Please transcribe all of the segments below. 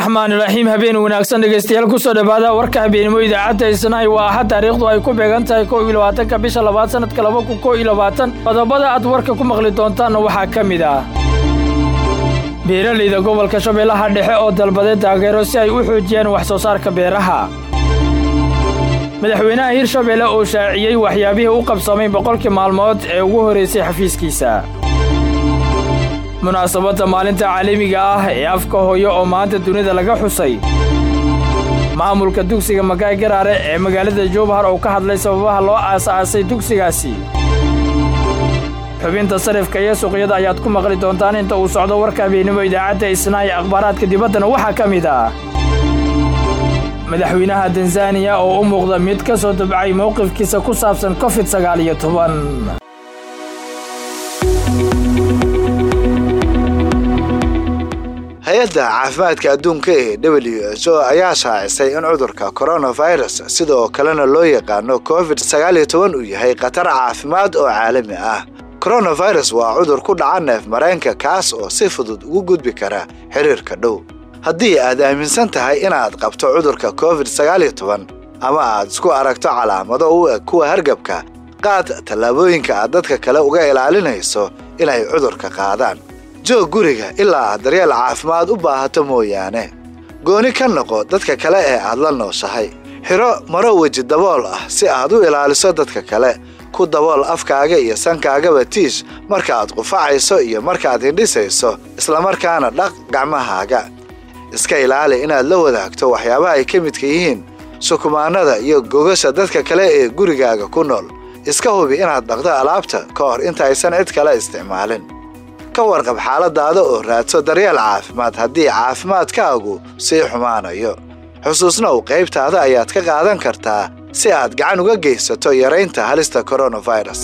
raxmaan iraxiim habeen wanaagsan dhegaystayaal kusoo dhowaada warka habeenimo idaacadda isnahay waa axad taariikhdu ay ku beegan tahay kow iyo labaatanka bisha labaad sanadka laba kun kow iyo labaatan qodobada aad warka ku maqli doontaanna waxaa ka mid ah beeralayda gobolka shabeellaha dhexe oo dalbaday taageero si ay u xoojiyaan wax soo saarka beeraha madaxweynaha hirshabeelle oo shaaciyey waxyaabihii u qabsamay boqolkii maalmood ee ugu horraysay xafiiskiisa munaasabadda maalinta caalamiga ah ee afka hooyo oo maanta dunida laga xusay maamulka dugsiga magaay garaare ee magaalada jowbahar oo ka hadlay sababaha loo aasaasay dugsigaasi xubinta sarifka iyo suuqyada ayaad ku maqli doontaan inta uu socdo warka habeenimo idaacadda isnaa ee akhbaaraadka dibaddana waxaa ka mid ah madaxweynaha tanzaniya oo u muuqda mid ka soo dabcay mowqifkiisa ku saabsan covid sagaal iyo toban hay-adda caafimaadka adduunka ee w h o ayaa shaacisay in cudurka coronavirus sidoo kalena loo yaqaano covid sagaal iyo toban uu yahay khatar caafimaad oo caalami ah coronavirus waa cudur ku dhaca neef mareenka kaas oo si fudud ugu gudbi kara xiriirka dhow haddii aad aaminsan tahay inaad qabto cudurka covid sagaal iyo toban ama aad isku aragto calaamado u eg kuwa hargabka qaad tallaabooyinka aad dadka kale uga ilaalinayso inay cudurka qaadaan joog guriga ilaa aad daryeel caafimaad u baahato mooyaane gooni ka noqo dadka kale ee aad la nooshahay xidho maro weji dabool ah si aad u ilaaliso dadka kale ku dabool afkaaga iyo sankaagaba tiish markaaad qufacayso iyo markaad hindhisayso islamarkaana dhaq gacmahaaga iska ilaali inaad la wadaagto waxyaabaha ay ka midka yihiin sukumaannada iyo gogasha dadka kale ee gurigaaga ku nool iska hubi inaad dhaqdo alaabta ka hor intaysan cid kale isticmaalin ka warqab xaaladaada oo raadso daryeel caafimaad haddii caafimaadkaagu sii xumaanayo xusuusnow qaybtaada ayaad ka qaadan kartaa si aad gacan uga geysato yaraynta halista koronafirus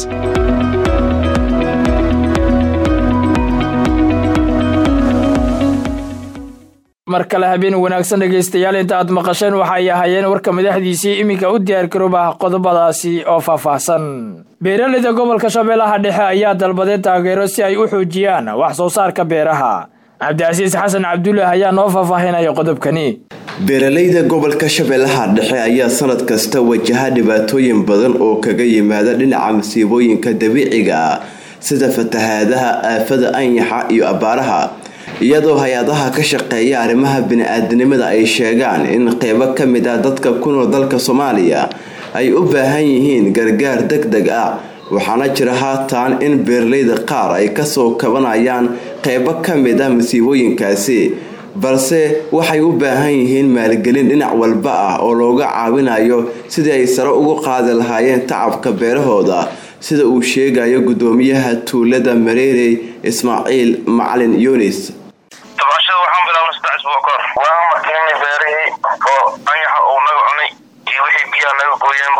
mar kale habeen wanaagsan dhegaystayaal inta aad maqasheen waxay ahaayeen warka madaxdiisii iminka u diyaargarooba qodobadaasi oo faahfaahsan beeralayda gobolka shabeellaha dhexe ayaa dalbaday taageero si ay u xoojiyaan wax soo saarka beeraha cabdicasiis xasan cabdullaah ayaa noo faahfaahinaya qodobkani beeralayda gobolka shabeellaha dhexe ayaa sanad kasta wajaha dhibaatooyin badan oo kaga yimaada dhinaca masiibooyinka dabiiciga ah sida fatahaadaha aafada anyaxa iyo abaaraha iyadoo hay-adaha ka shaqeeya arrimaha bini-aadanimada ay sheegaan in qeybo ka mid ah dadka ku nool dalka soomaaliya ay u baahan yihiin gargaar deg deg ah waxaana jira haatan in beeralayda qaar ay kasoo kabanayaan qeybo ka mid ah masiibooyinkaasi balse waxay u baahan yihiin maalgelin dhinac walba ah oo looga caawinayo sidii ay sare ugu qaadi lahaayeen tacabka beerahooda sida uu sheegayo gudoomiyaha tuulada mareerey ismaaciil macalin yunis tabcashada waxaan bilaabnay saddex isbuuc ka hor waan markiinay beerihii oo anyaxa uu naga cunay iyo wixii biyaha naga gooyeenbo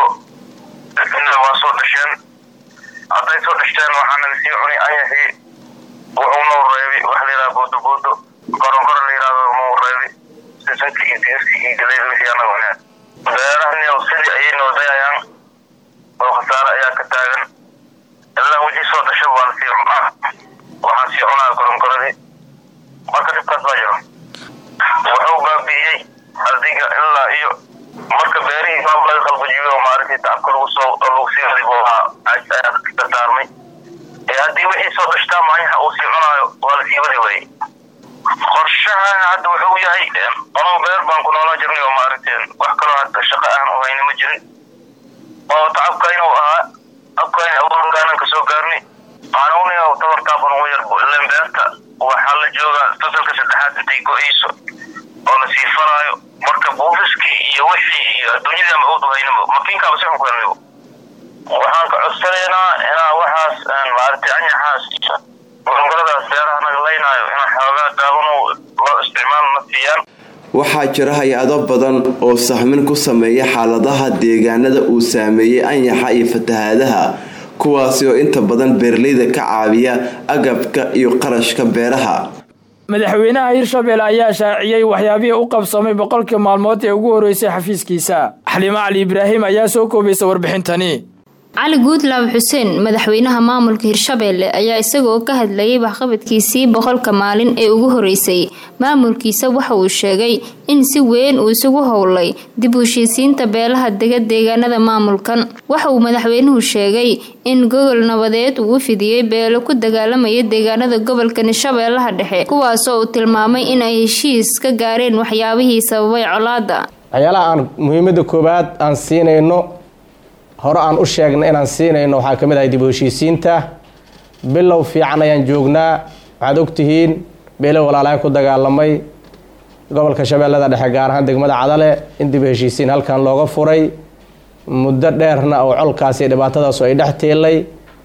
waa soo dhasheen hadday soo dhashteen waxaa naga sii cunay anyaxii wuxuu noo reebi wax layidhaha boodoboodo koronkoro layidhahdo noo reebi sisanka iyo digirka iyo galeyda wixii anaga cuneen beerahani sidii ayay noo dayayaan oo khasaare ayaa ka taagan ilaa wixii soo dhasha waan sii cunaa waxaan sii cunaa koronkoradii marka dhibkaas baa jiro wuxuu baabi'iyey adiga ilaa iyo marka beerihii baab laga qalbajiyo oo maaragtay tacabka lagu soo lagu sii ribo ayaa dardaarmay ee haddii wixii soo dhashtaa maanyaha uu sii cunaayo waa la sii wadi waayey qorshahana hadda wuxuu yahay anuu beer baan ku noolaan jirnay oo maaragtay wax kaloo hadda shaqo aan u hayna ma jirin oo tacabkayna u ahaa abkayna awoodkaanan kasoo gaarnay aanuni tabartaafan ugu yarbo ilan beerta waxaa la joogaa fasalka saddexaad intay go-ayso oo la sii falaayo marka buufiskii iyo wixii iyo adduunyadii ama awood u haynaba makiinkaaba si xun ku helnaybo waxaan ka codsanaynaa inaa waxaas maaragtay anyaxaas iyo gorongoradaas beeraha naga laynaayo inaa xoogaa daaban loo isticmaal na siiyaan waxaa jira hay-ado badan oo sahmin ku sameeya xaaladaha deegaanada uu saameeyey anyaxa iyo fatahaadaha kuwaasi oo inta badan beeralayda ka caawiya agabka iyo qarashka beeraha madaxweynaha hirshabeelle ayaa shaaciyey waxyaabihii u qabsamay boqolkii maalmood ee ugu horreysay xafiiskiisa xaliimo cali ibraahim ayaa soo koobaysa warbixintani cali guudlaab xuseen madaxweynaha maamulka hirshabeelle ayaa isagoo ka hadlayay waxqabadkiisii boqolka maalin ee ugu horeysay maamulkiisa waxa uu sheegay in si weyn uu isugu howlay dib u heshiisiinta beelaha dega deegaanada maamulkan waxa uu madaxweynuhu sheegay in gogol nabadeed uu u fidiyey beelo ku dagaalamaya deegaanada gobolka hirshabeellaha dhexe kuwaasoo uu tilmaamay in ay heshiis ka gaareen waxyaabihii sababay colaada waxyaalaha aan muhiimada koowaad aan siinayno hore aan u sheegna inaan siinayno waxaa ka mid ahay dib u heshiisiinta bilow fiican ayaan joognaa waxaad ogtihiin beelo walaalaha ku dagaalamay gobolka shabeellada dhexe gaar ahaan degmada cadale in dib u heshiisiin halkan looga furay muddo dheerna oo colkaas iyo dhibaatadaasu ay dhex tiilay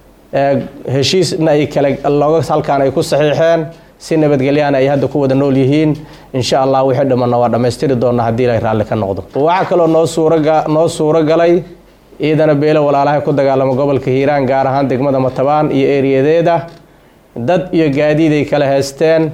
heshiisna ay kale looga halkaan ay ku saxiixeen si nabadgelyaana ay hadda ku wada nool yihiin insha allah wixii dhammanna waa dhammaystiri doona haddii ilay raalli ka noqdo waxaa kaloo noo suuraga noo suuro galay ciidana beelo walaalaha ku dagaalama gobolka hiiraan gaar ahaan degmada matabaan iyo eeriyadeeda dad iyo gaadiid ay kala haysteen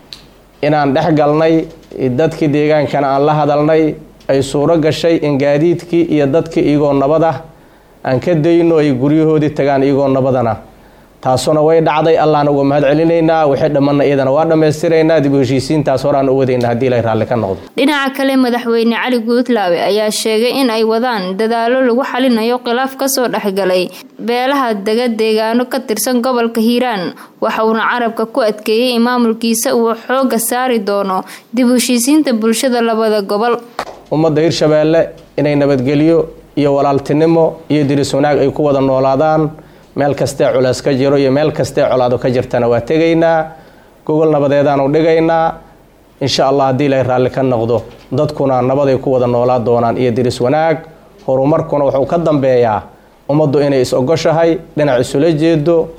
inaan dhex galnay dadkii deegaankana aan la hadalnay ay suuro gashay in gaadiidkii iyo dadkii iyagoo nabada aan ka dayno ay guryahoodii tagaan iyagoo nabadana taasuna way dhacday allaana uga mahad celinaynaa wixii dhammanna iyadana waa dhammaystiraynaa dib u heshiisiintaas horaan u wadayna haddii ilay raalli ka noqdo dhinaca kale madaxweyne cali guudlaawe ayaa sheegay in ay wadaan dadaalo lagu xalinayo khilaaf kasoo dhexgalay beelaha dega deegaano ka tirsan gobolka hiiraan waxa uuna carabka ku adkeeyey in maamulkiisa uu xooga saari doono dib u heshiisiinta bulshada labada gobol ummadda hirshabeelle inay nabadgelyo iyo walaaltinimo iyo diris wanaag ay ku wada noolaadaan meel kastee culeys ka jiro iyo meel kastee colaado ka jirtana waa tegaynaa gogol nabadeedaanu dhigaynaa insha allah haddii ilay raalli ka noqdo dadkuna nabaday ku wada noolaa doonaan iyo diris wanaag horumarkuna wuxuu ka dambeeyaa ummaddu inay is-ogoshahay dhinac isula jeedo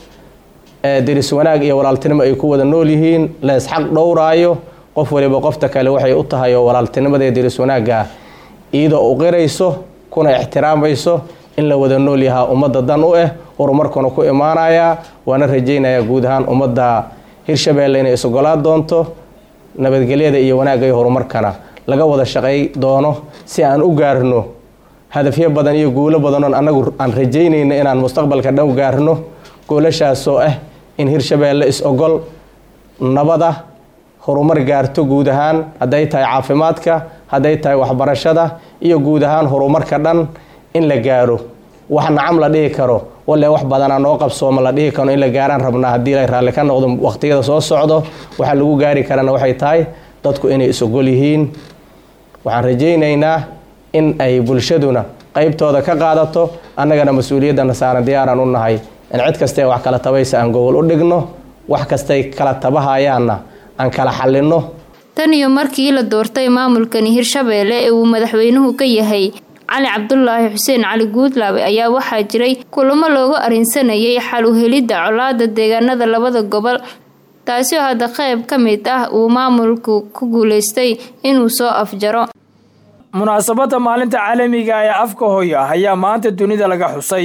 diris wanaag iyo walaaltinimo ay ku wada nool yihiin la isxaq dhowraayo qof waliba qofta kale waxay u tahay oo walaaltinimadaee diris wanaagga iyadoo u qirayso kuna ixtiraamayso in la wada nool yahaa ummadda dan u ah horumarkuna ku imaanayaa waana rajaynayaa guud ahaan ummadda hirshabeelle inay is-ogolaa doonto nabadgelyada iyo wanaagga iyo horumarkana laga wada shaqay doono si aan u gaarno hadafyo badan iyo guulo badanoon annagu aan rajaynayno inaan mustaqbalka dhow gaarno goolashaasoo ah in hirshabeelle is-ogol nabada horumar gaarto guud ahaan hadday tahay caafimaadka hadday tahay waxbarashada iyo guud ahaan horumarka dhan in la gaaro wax nacam la dhihi karo walle wax badanaa noo qabsooma la dhihi karo in la gaaraan rabnaa haddii la raalli ka noqdo waqtiyada soo socdo waxaa lagu gaari karana waxay tahay dadku inay is-ogol yihiin waxaan rajaynaynaa in ay bulshaduna qeybtooda ka qaadato annagana mas-uuliyaddana saaran diyaaraan u nahay in cid kastae wax kala tabaysa aan gogol u dhigno wax kastay kala tabahayaanna aan kala xallinno tan iyo markii la doortay maamulkani hirshabeelle ee uu madaxweynuhu ka yahay cali cabdulaahi xuseen cali guudlaabe ayaa waxaa jiray kulamo looga arinsanayay xal u helidda colaada deegaanada labada gobol taasi oo hadda qayb ka mid ah uu maamulku ku guuleystay inuu soo afjaro munaasabadda maalinta caalamiga ee afka hooyo ayaa maanta dunida laga xusay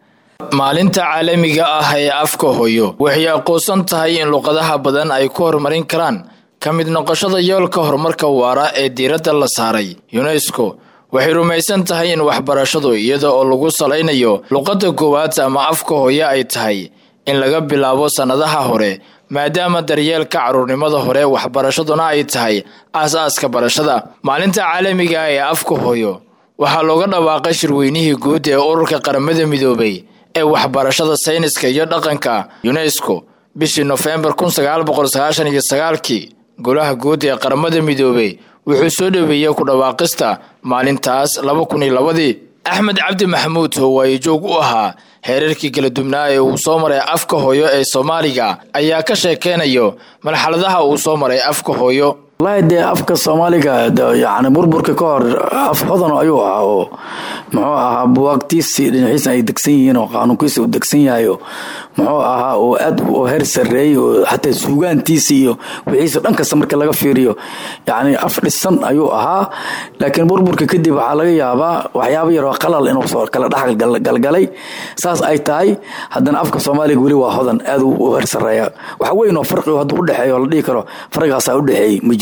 maalinta caalamiga ah ee afka hooyo waxay aqoonsan tahay in luqadaha badan ay ku horumarin karaan ka mid noqoshada yoolka horumarka waara ee diiradda la saaray yunesko waxay rumaysan tahay in waxbarashadu iyada oo lagu salaynayo luqadda koowaad ama afka hooyo ay tahay in laga bilaabo sannadaha hore maadaama daryeelka carruurnimada hore waxbarashaduna ay tahay aas-aaska barashada maalinta caalamiga ee afka hooyo waxaa looga dhawaaqay shirweynihii guud ee ururka qaramada midoobay ee waxbarashada sayniska iyo dhaqanka yunesko bishii nofembar kun sagaal boqol sagaashan iyo sagaalkii golaha guud ee qaramada midoobay wuxuu soo dhoweeyey ku dhawaaqista maalintaas laba kun iyo labadii axmed cabdi maxamuud howaaye joog u ahaa heerarkii kala dubnaa ee uu soo maray afka hooyo ee soomaaliga ayaa ka sheekeynayo marxaladaha uu soo maray afka hooyo wallaahi dee afka soomaaliga yani burburka ka hor af hodan ayuu ahaa oo muxuu ahaa buwaagtiisii dhinaciisa ay degsan yihiin oo qaanuunkiisa uu degsan yahayo muxuu ahaa oo aad u heer sareeyey oo xataa suugaantiisa iyo wixiisa dhan kasta marka laga fiiriyo yani af dhisan ayuu ahaa laakiin burburka kadib waxaa laga yaabaa waxyaaba yaroo qalal inuu soo kala dhex galgalay saas ay tahay haddana afka soomaaliga weli waa hodan aad u heer sareeya wax weyn oo farqi hadduu udhexeeyo la dhihi karo farqigaasaa udhexeeyey ma jiro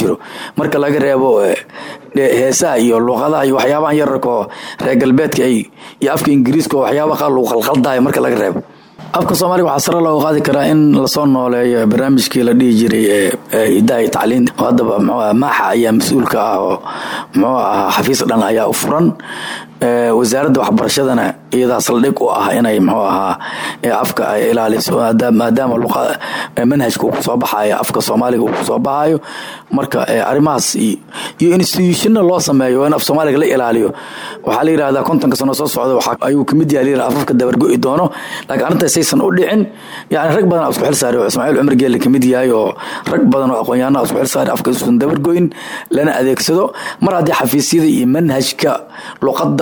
jiro marka laga reebo heesaha iyo luuqadaha iyo waxyaabahan yararka oo reer galbeedka ay iyo afka ingiriiska oo waxyaaba qaar lagu qalqaldayo marka laga reebo afka soomaaliga waxaa sare looga qaadi karaa in lasoo nooleeyo barnaamijkii la dhihi jiray ee idaha iyo tacliin oo haddaba mxuu maaxa ayaa mas-uulka ah oo muxuu ahaa xafiis dhan ayaa u furan wasaaradda waxbarashadana iyadaa saldhig u ah inay muxuu ahaa afka ay ilaaliso maadaama manhajka uu kusoo baxayo afka soomaaliga uu kusoo baxayo marka arrimahaas iyo institutionna loo sameeyo in af soomaaliga la ilaaliyo waxaa la yidhahdaa kontonka sano soo socda ayuu kamid yahay layidhaha afafka dabargo'i doono laakiin arrintaas saysan u dhicin yani rag badan isku xil saaray oo ismaaciil cumar geelle kamid yahay oo rag badan oo aqoon-yahanaa isku xil saaray afka isusan dabargo'in lana adeegsado mar haddii xafiisyada iyo manhajka luqadda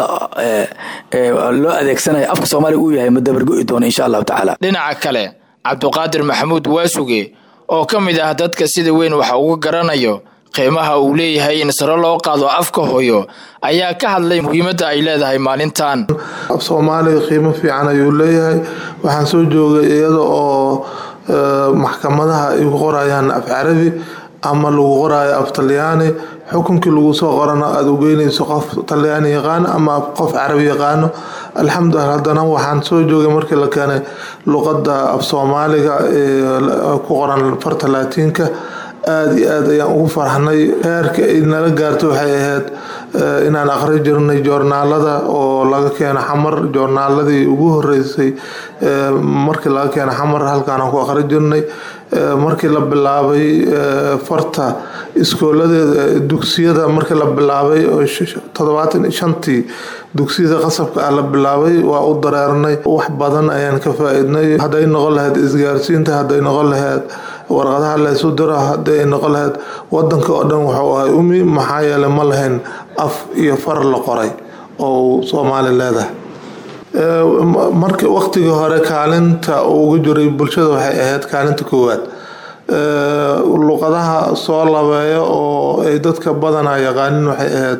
loo adeegsanayo afka soomaaliga uu yahay ma dabargo'i doono insha allahu tacaala dhinaca kale cabduqaadir maxamuud waasuge oo ka mid ah dadka sida weyn waxa uga garanayo qiimaha uu leeyahay in sare loo qaado afka hooyo ayaa ka hadlay muhiimadda ay leedahay maalintan af soomaaliga qiimo fiican ayuu leeyahay waxaan soo joogay iyada oo maxkamadaha ay ku qorayaan af carabi ama lagu qoraayo af talyaani xukunkii lagu soo qorana aada ugeynayso qof talyaani yaqaano ama qof carabi yaqaano alxamdulilah haddana waxaan soo joogay markii la keenay luqadda af soomaaliga ee ku qoran farta laatiinka aada iyo aad ayaan ugu farxnay heerka ay nala gaarto waxay ahayd inaan aqri jirnay joornaalada oo laga keeno xamar joornaaladii ugu horeysay markii laga keeno xamar halkaanaan ku aqri jirnay markii la bilaabay farta iskooladeeda dugsiyada markii la bilaabay oo toddobaatan shantii dugsiyada qasabka ah la bilaabay waa u dareernay wax badan ayaan ka faa-idnay hadday noqon lahayd isgaarsiinta hadday noqon lahayd warqadaha laysu diro hadday noqon lahayd wadanka oo dhan wuxuu ahay umi maxaa yeelay ma lahayn af iyo far la qoray oo soomaali leedahay marka waqtigii hore kaalinta ugu jiray bulshada waxay ahayd kaalinta koowaad luqadaha soo labeeya oo ay dadka badanaa yaqaanin waxay ahayd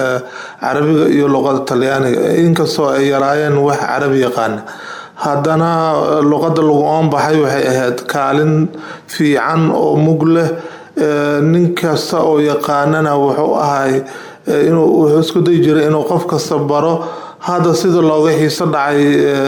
carabiga iyo luqada talyaaniga inkastoo ay yaraayeen wax carabi yaqaana haddana luqada lagu oonbaxay waxay ahayd kaalin fiican oo mug leh nin kasta oo yaqaanana wuxuu ahay inuu wuxuu isku dayi jiray inuu qof kasta baro hadda sida looga xiiso dhacay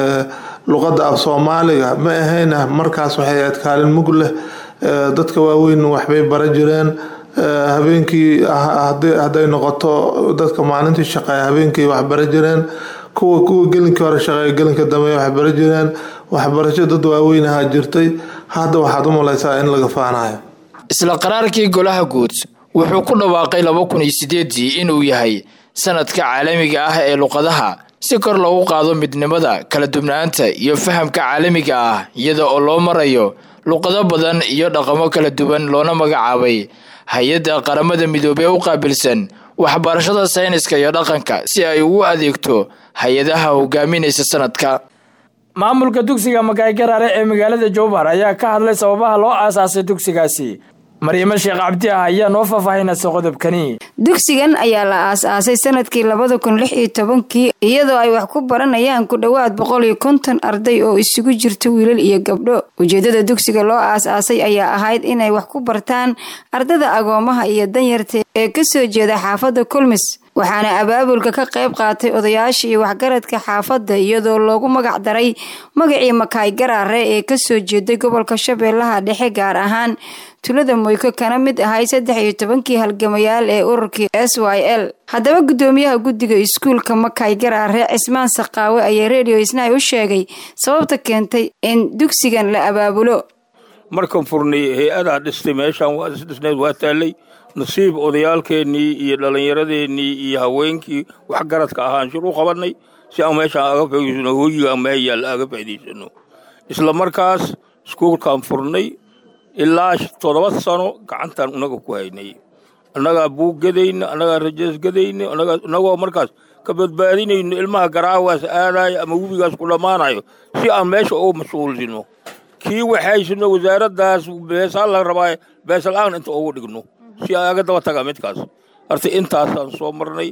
luqadda af soomaaliga ma ahayna markaas waxay ahayd kaalin mug leh dadka waaweyn waxbay bara jireen habeenkii hadday noqoto dadka maalintii shaqeeya habeenkii wax bara jireen kuwa kuwa gelinkii hore shaqeeya gelinka dambe wax bara jireen waxbarasho dad waaweyn ahaa jirtay hadda waxaad u malaysaa in laga faanayo isla qaraarkii golaha guud wuxuu ku dhawaaqay laba kun iyo sideedii inuu yahay sanadka caalamiga ah ee luqadaha si kor loogu qaado midnimada kala dubnaanta iyo fahamka caalamiga ah iyada oo loo marayo luqado badan iyo dhaqamo kala duwan loona magacaabay hay-adda qaramada midoobey u qaabilsan waxbarashada sayniska iyo dhaqanka si ay ugu adeegto hay-adaha hogaaminaysa sanadka maamulka dugsiga makaygaraare ee magaalada jowbar ayaa ka hadlay sababaha loo aasaasay dugsigaasi maryamo sheekh cabdi ah ayaa noo faahfaahinaysa qodobkani dugsigan ayaa la aas-aasay sanadkii labada kun lix iyo tobankii iyadoo ay wax ku baranayaan ku dhowaad boqol iyo konton arday oo isugu jirta wiilal iyo gabdho ujeedada dugsiga loo aas-aasay ayaa ahayd inay wax ku bartaan ardada agoomaha iyo danyarta ee kasoo jeeda xaafadda kulmis waxaana abaabulka ka qayb qaatay odayaasha iyo waxgaradka xaafadda iyadoo loogu magac daray magacii makaay garaare ee kasoo jeeday gobolka shabeellaha dhexe gaar ahaan tulada moyko kana mid ahay saddex iyo tobankii halgamayaal ee ururkii s y l haddaba guddoomiyaha guddiga iskuulka makaay garaare cismaan saqaawe ayaa redio isnay u sheegay sababta keentay in dugsigan la abaabulo markan furnay hay-adaa dhistay meeshaan waa isdhisneed waa taallay nasiib odayaalkeennii iyo dhallinyaradeenii iyo haweenkii waxgaradka ahaan shir u qabannay si aan meeshaan aga faa'idaysano hooyiga ama hayaalla aga faa'idaysano isla markaas iskuulkaan furnay ilaa toddoba sano gacantaan unaga ku haynay annagaa buug gadayna annagaa rajees gadayna annagoo markaas ka badbaadinayno ilmaha garaawaas aadayo ama webigaas ku dhammaanayo si aan meesha ugu mashquulsino kii waxaysino wasaaraddaas beesaa la rabaa beesal-aan inta ugu dhigno si aga daba taga midkaas horta intaasaan soo marnay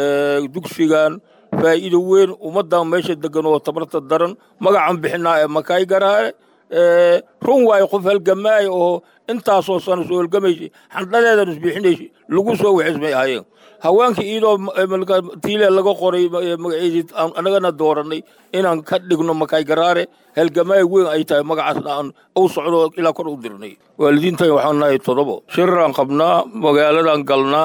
dugsigan faa'iido weyn ummaddan meesha degan oo tabarta daran magacan bixinaa ee makaay garaare run waayo qof halgamaaya oo intaasoo sano soo halgamaysay xandhadeedan isbixinaysay lagu soo waxismay ahaayeen haweenkii iyadoo tiile laga qoray magaceedii annagana dooranay inaan ka dhigno makay garaare halgamaaya weyn ay tahay magacaasna aan u socdo ilaa kor u dirnay waalidiintan waxaan nahay todobo shiraraan qabnaa magaaladan galnaa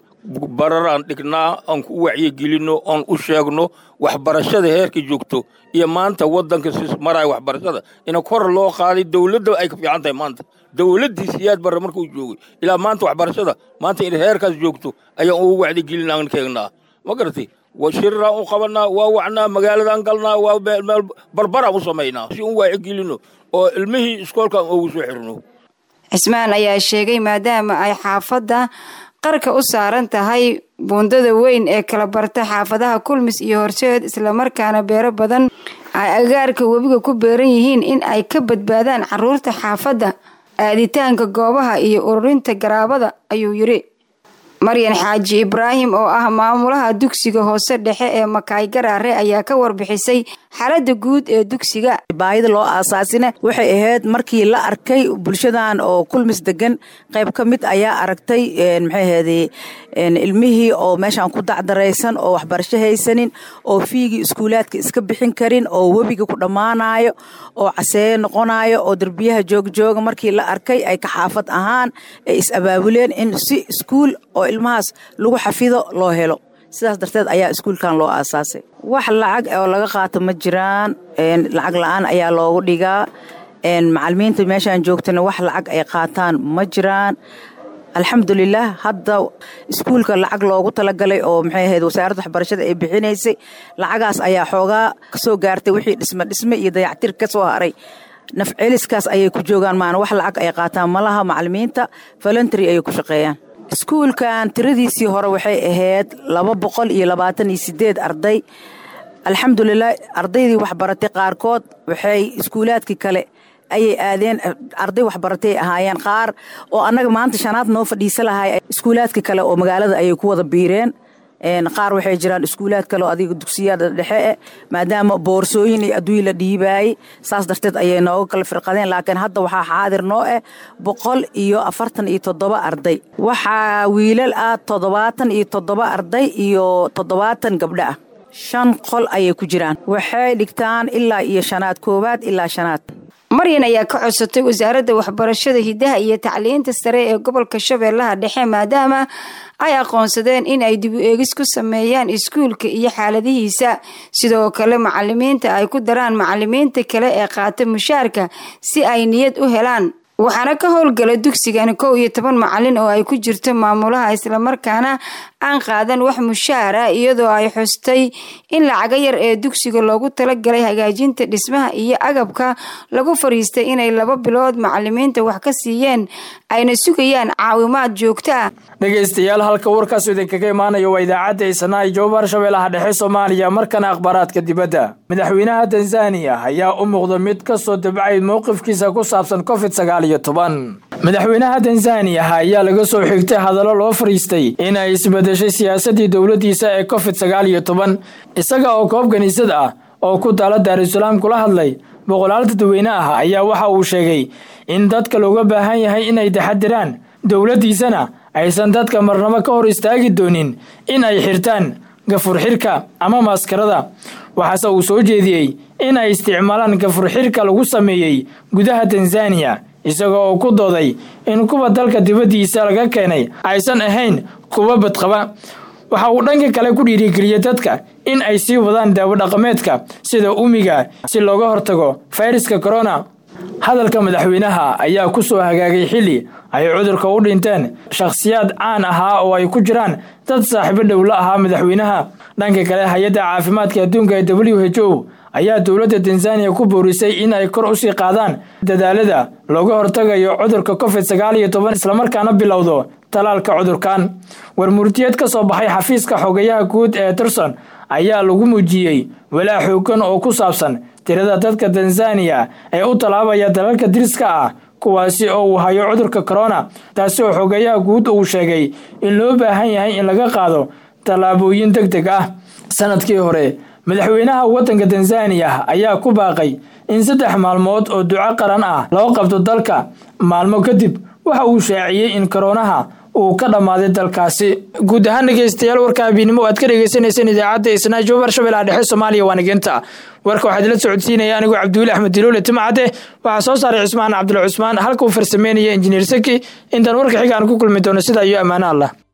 bararaan dhignaa aan ku wacyigelinno aan u sheegno waxbarashada heerka joogto iyo maanta waddanka si maraya waxbarashada ina kor loo qaaday dowladda ay ka fiican tahay maanta dowladdii siyaad barre markuu joogay ilaa maanta waxbarashada maanta in heerkaas joogto ayaan ugu wacdigelin aan keegnaa ma garatay shiraraan u qabanaa waa wacnaa magaaladan galnaa waa meel barbaraan u samaynaa si un wacyigelinno oo ilmihii iskoolkaan ugu soo xirno cismaan ayaa sheegay maadaama ay xaafadda qarka u saaran tahay buundada weyn ee kala barta xaafadaha kulmis iyo horseed islamarkaana beero badan ay agaarka webiga ku beeran yihiin in ay ka badbaadaan caruurta xaafadda aaditaanka goobaha iyo ururinta garaabada ayuu yidhi maryan xaaji ibraahim oo ah maamulaha dugsiga hoose dhexe ee makaay garaare ayaa ka warbixisay xaaladda guud ee dugsiga baahida loo aasaasina waxay ahayd markii la arkay bulshadan oo kulmis degan qayb ka mid ayaa aragtay maxay ahayday ilmihii oo meeshaan ku dacdaraysan oo waxbarasho haysanin oo fiigii iskuulaadka iska bixin karin oo webiga ku dhammaanayo oo caseeyo noqonayo oo derbiyaha joogjooga markii la arkay ay ka xaafad ahaan ay is abaabuleen in si iskuul oo ilmahaas lagu xafido loo helo sidaas darteed ayaa iskuulkan loo aasaasay wax lacag oo laga qaato ma jiraan lacag la-aan ayaa loogu dhigaa macalimiinta meeshaan joogtana wax lacag ay qaataan ma jiraan alxamdulilah hadda iskuulka lacag loogu talagalay oo maxay ahayd wasaaradda waxbarashada ay bixinaysay lacagaas ayaa xoogaa kasoo gaartay wixii dhisme dhisme iyo dayactir ka soo haray nafceliskaas ayay ku joogaan maana wax lacag ay qaataan malaha macalimiinta voluntary ayay ku shaqeeyaan iskuulkan tiradiisii hore waxay ahayd laba boqol iyo labaatan iyo sideed arday alxamdulilah ardaydii waxbaratay qaarkood waxay iskuulaadkii kale ayay aadeen arday waxbaratay ahaayeen qaar oo annaga maanta shanaad noo fadhiisa lahay iskuulaadka kale oo magaalada ayay ku wada biireen qaar waxay jiraan iskuulaad kale oo adiga dugsiyada dhexe eh maadaama boorsooyin iyo adduuny la dhiibaayey saas darteed ayay nooga kala firqadeen laakiin hadda waxaa xaadir noo ah boqol iyo afartan iyo toddoba arday waxaa wiilal ah toddobaatan iyo toddoba arday iyo toddobaatan gabdho ah shan qol ayay ku jiraan waxay dhigtaan ilaa iyo shanaad koowaad ilaa shanaad maryan ayaa ka codsatay wasaaradda waxbarashada hidaha iyo tacliinta sare ee gobolka shabeellaha dhexe maadaama ay aqoonsadeen in ay dib u eegis ku sameeyaan iskuulka iyo xaaladihiisa sidoo kale macalimiinta ay ku daraan macalimiinta kale ee qaata mushaarka si ay niyad u helaan waxaana ka howlgala dugsigan kow iyo toban macalin oo ay ku jirto maamulaha islamarkaana aan qaadan wax mushaara iyadoo ay xustay in lacaga yar ee dugsiga loogu talagalay hagaajinta dhismaha iyo agabka lagu fariistay inay laba bilood macalimiinta wax ka siiyeen ayna sugayaan caawimaad joogto ah dhegaystayaal halka warkaas idinkaga imaanayo waa idaacadda isnaa jowbar shabeellaha dhexe soomaaliya markana akhbaaraadka dibadda madaxweynaha tanzaniya ayaa u muuqda mid ka soo dabcay mowqifkiisa ku saabsan covid sagaal iyo toban madaxweynaha tanzaniya ayaa laga soo xigtay hadallo loo fariistay in ay isbedeshay siyaasadii dowladdiisa ee covid sagaal iyo toban isaga oo koob kaniisad ah oo ku taala daarusalaam kula hadlay boqolaal dadweyne ah ayaa waxa uu sheegay in dadka looga baahan yahay inay taxadiraan dowladdiisana aysan dadka marnabo ka hor istaagi doonin in ay xirtaan gafur xirka ama maskarada waxaase uu soo jeediyey in ay isticmaalaan gafur xirka lagu sameeyey gudaha tanzaniya isagoo uu ku dooday in kuwa dalka dibaddiisa laga keenay aysan ahayn kuwa badqaba waxa uu dhanka kale ku dhiirigeliyey dadka in ay sii wadaan daawo dhaqameedka sida umiga si looga hortago fayraska korona hadalka madaxweynaha ayaa ku soo hagaagay xilli ay cudurka u dhinteen shakhsiyaad caan ahaa oo ay ku jiraan dad saaxiibo dhow la ahaa madaxweynaha dhanka kale hay-adda caafimaadka adduunka ee w h o ayaa dowladda tanzaniya ku boorisay in ay kor usii qaadaan dadaalada looga hortagayo cudurka covid sagaal iyo toban islamarkaana bilowdo talaalka cudurkan warmurtiyeed ka soo baxay xafiiska xogayaha guud ee tirson ayaa lagu muujiyey walaa xoogan oo ku saabsan tirada dadka tanzaniya ee u tallaabaya dalalka diriska ah kuwaasi oo uu hayo cudurka korona taasi oo xogayaha guud uu sheegay in loo baahan yahay in laga qaado tallaabooyin deg deg ah sanadkii hore madaxweynaha waddanka tanzaniya ayaa ku baaqay in saddex maalmood oo duco qaran ah loo qabto dalka maalmo kadib waxa uu shaaciyey in koronaha uu ka dhammaaday dalkaasi guud ahaan dhegeystayaal warka habiinimo aad ka dhegeysaneyseen idaacadda isnaajo barshabeellaha dhexe soomaaliya waa nigeenta warka waxaad ila socodsiinaya anigoo cabdiweli axmed diloole timcade waxaa soo saaray cusmaan cabdul cusmaan halka uu farsameynaya injineer saki intaan warka xiga aan ku kulmi doono sidaa iyo ammaano allah